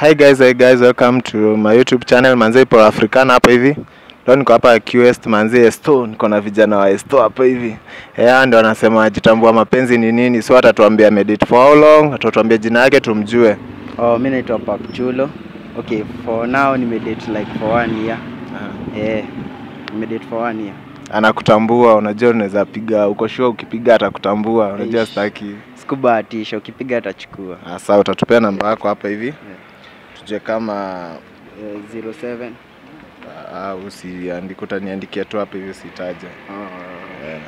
Hi guys, hi guys, welcome to my YouTube channel Manze Ipo Africana hapa hivi. Leo niko hapa QS Manze Esto, niko na vijana wa Esto hapa hivi. Eh, ndio anasema jitambua mapenzi ni nini. So atatuambia medit for how long, atatuambia jina yake tumjue. Oh, mi naitwa Papchulo. Okay, for now nimedate like for one year. Eh, nimedate for one year. Anakutambua, unajua unaweza piga, uko sure ukipiga atakutambua. Unajua Eish. sitaki. Sikubahatisha, ukipiga atachukua. Sasa utatupea namba yako hapa hivi. Tujue kama Eh, 07 ah, usiandike, utaniandikia tu hapa hivi usitaje. oh, Eh.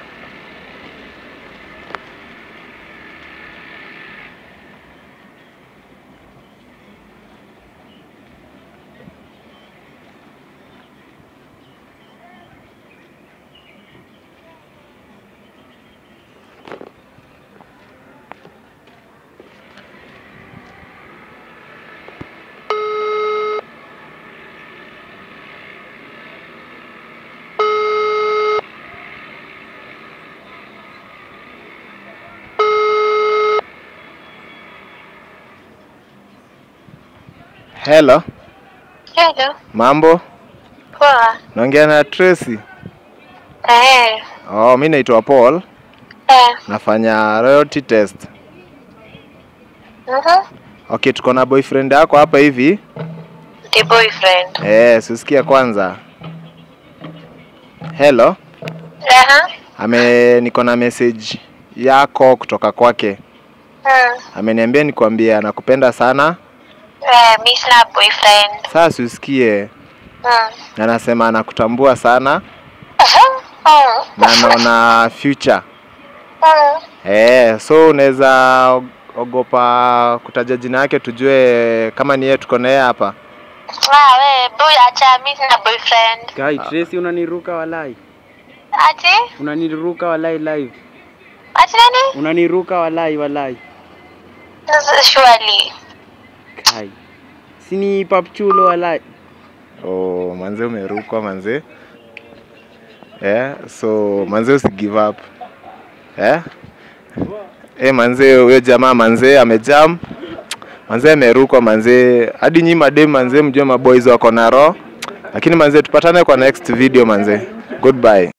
Hello, Hello. mambo? Poa. Naongea na Tracy. Eh. Oh, mi naitwa Paul, Eh. nafanya royalty test. Mhm. Okay, tuko na boyfriend yako hapa hivi. The boyfriend. Eh, susikia kwanza. Hello, Aha. ame niko na message yako kutoka kwake. Hmm. Ameniambia nikwambie anakupenda sana. Eh, mi sina boyfriend. Sasa usikie, Hmm. na anasema anakutambua sana Aha. Hmm. na anaona future. Hmm. Eh, so unaweza og- ogopa kutaja jina yake tujue kama ni yeye tuko na yeye hapa. Ah, we, boy, acha mi sina boyfriend. Guy, Tracy unaniruka walai. Ati? Unaniruka walai live. Ati nani? Unaniruka walai walai. Surely. Kai. Sini Papchulo walai. Oh, manze umerukwa manze. Eh, so manze usi give up. Eh? Eh, manze huyo jamaa manze amejam. Manze amerukwa manze. Hadi nyi madem manze mjue maboys wako na roho. Lakini manze tupatane kwa next video manze. Goodbye.